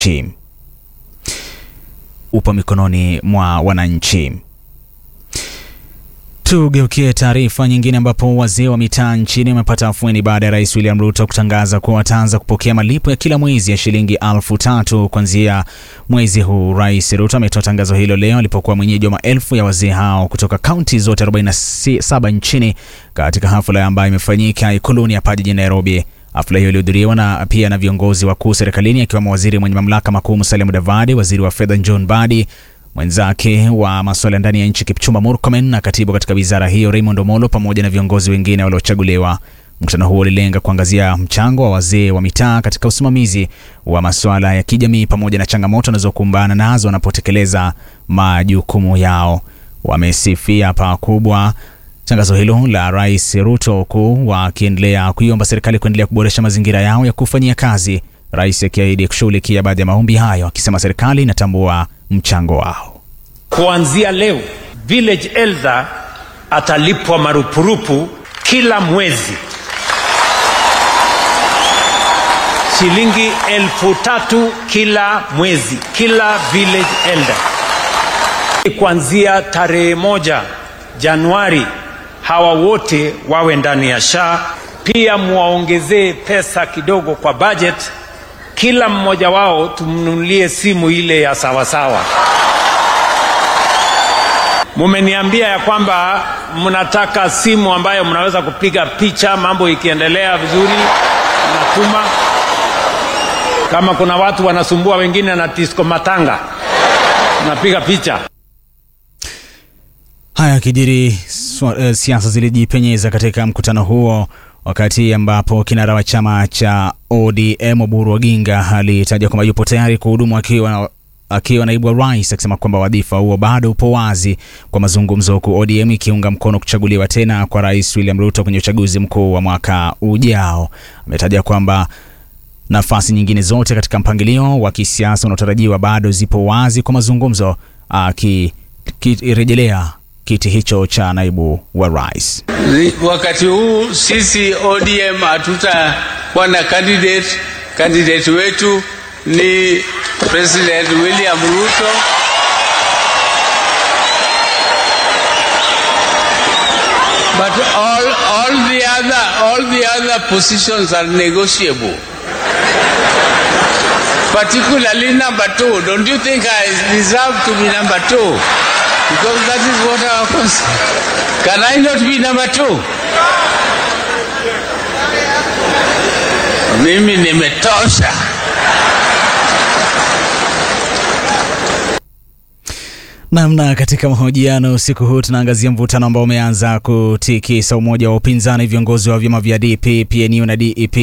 upo mikononi mwa wananchi. Tugeukie taarifa nyingine ambapo wazee wa mitaa nchini wamepata afueni baada ya Rais William Ruto kutangaza kuwa wataanza kupokea malipo ya kila mwezi ya shilingi elfu tatu kuanzia mwezi huu. Rais Ruto ametoa tangazo hilo leo alipokuwa mwenyeji wa maelfu ya wazee hao kutoka kaunti zote 47 nchini katika hafla ambayo imefanyika Ikuluni hapa jijini Nairobi. Hafla hiyo ilihudhuriwa na pia na viongozi wakuu serikalini akiwemo waziri mwenye mamlaka makuu Musalia Mudavadi, waziri wa fedha John Mbadi, mwenzake wa masuala ndani ya nchi Kipchumba Murkomen na katibu katika wizara hiyo Raymond Omolo pamoja na viongozi wengine waliochaguliwa. Mkutano huo ulilenga kuangazia mchango wa wazee wa mitaa katika usimamizi wa masuala ya kijamii pamoja na changamoto wanazokumbana nazo wanapotekeleza majukumu yao. Wamesifia pakubwa tangazo hilo la Rais Ruto, huku wakiendelea kuiomba serikali kuendelea kuboresha mazingira yao ya kufanyia kazi, rais akiahidi kushughulikia baadhi ya maombi hayo, akisema serikali inatambua mchango wao. Kuanzia leo village elder atalipwa marupurupu kila mwezi shilingi elfu tatu kila mwezi, kila village elder. Kuanzia tarehe moja Januari hawa wote wawe ndani ya SHA. Pia muwaongezee pesa kidogo kwa budget, kila mmoja wao tumnunulie simu ile ya sawasawa. Mumeniambia ya kwamba mnataka simu ambayo mnaweza kupiga picha mambo ikiendelea vizuri, mnatuma. Kama kuna watu wanasumbua wengine na disco matanga, mnapiga picha. Haya kijiri uh, siasa zilijipenyeza katika mkutano huo, wakati ambapo kinara wa chama cha ODM Oburu Oginga alitaja kwamba yupo tayari kuhudumu akiwa akiwa naibu wa rais, akisema kwamba wadhifa huo bado upo wazi kwa mazungumzo, huku ODM ikiunga mkono kuchaguliwa tena kwa rais William Ruto kwenye uchaguzi mkuu wa mwaka ujao. Ametaja kwamba nafasi nyingine zote katika mpangilio wa kisiasa unaotarajiwa bado zipo wazi kwa mazungumzo, akirejelea kiti hicho cha naibu wa rais. Wakati huu sisi ODM hatutakuwa na candidate. Candidate wetu ni President William Ruto. But all, all the other all the other positions are negotiable. Particularly number two. Don't you think I deserve to be number two? Because that is what our concern. Can I not be number two? Mimi nimetosha. Namna katika mahojiano usiku huu tunaangazia mvutano ambao umeanza kutikisa umoja wa upinzani, viongozi wa vyama vya DP, PNU na DEP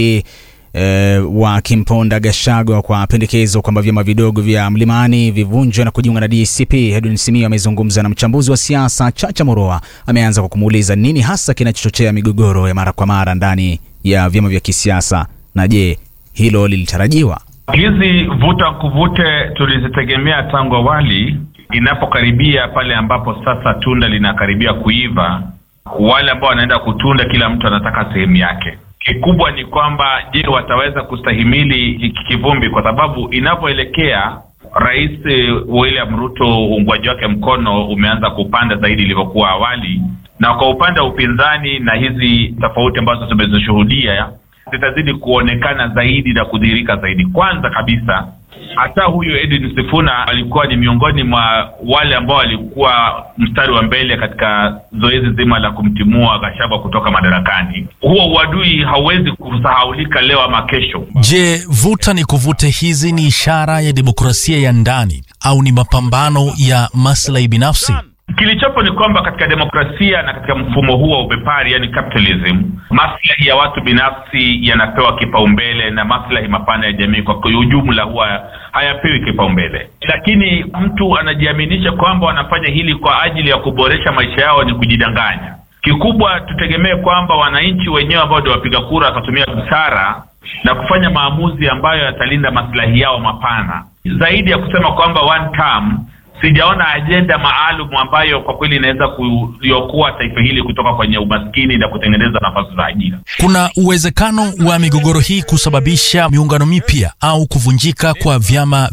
e, wakimponda Gachagua kwa pendekezo kwamba vyama vidogo vya Mlimani vivunjwe na kujiunga na DCP. Edwin Simiyu amezungumza na mchambuzi wa siasa Chacha Moroa, ameanza kwa kumuuliza nini hasa kinachochochea migogoro ya mara kwa mara ndani ya vyama vya kisiasa, na je, hilo lilitarajiwa? Hizi vuta kuvute tulizitegemea tangu awali. Inapokaribia pale ambapo sasa tunda linakaribia kuiva, wale ambao wanaenda kutunda, kila mtu anataka sehemu yake. Kikubwa ni kwamba je, wataweza kustahimili hiki kivumbi? Kwa sababu inapoelekea Rais William Ruto, uungwaji wake mkono umeanza kupanda zaidi ilivyokuwa awali, na kwa upande wa upinzani na hizi tofauti ambazo tumezishuhudia zitazidi kuonekana zaidi na kudhihirika zaidi. Kwanza kabisa, hata huyu Edwin Sifuna alikuwa ni miongoni mwa wale ambao walikuwa mstari wa mbele katika zoezi zima la kumtimua Gachagua kutoka madarakani. Huo uadui hauwezi kusahaulika leo ama kesho. Je, vuta ni kuvute hizi ni ishara ya demokrasia ya ndani au ni mapambano ya maslahi binafsi? Kilichopo ni kwamba katika demokrasia na katika mfumo huu wa ubepari, yani capitalism, maslahi ya watu binafsi yanapewa kipaumbele na maslahi mapana ya jamii kwa ujumla huwa hayapewi kipaumbele. Lakini mtu anajiaminisha kwamba wanafanya hili kwa ajili ya kuboresha maisha yao, ni kujidanganya. Kikubwa tutegemee kwamba wananchi wenyewe ambao ndio wapiga kura watatumia busara na kufanya maamuzi ambayo yatalinda maslahi yao mapana zaidi ya kusema kwamba one term sijaona ajenda maalum ambayo kwa kweli inaweza kuliokoa taifa hili kutoka kwenye umaskini na kutengeneza nafasi za ajira. Kuna uwezekano wa migogoro hii kusababisha miungano mipya au kuvunjika kwa vyama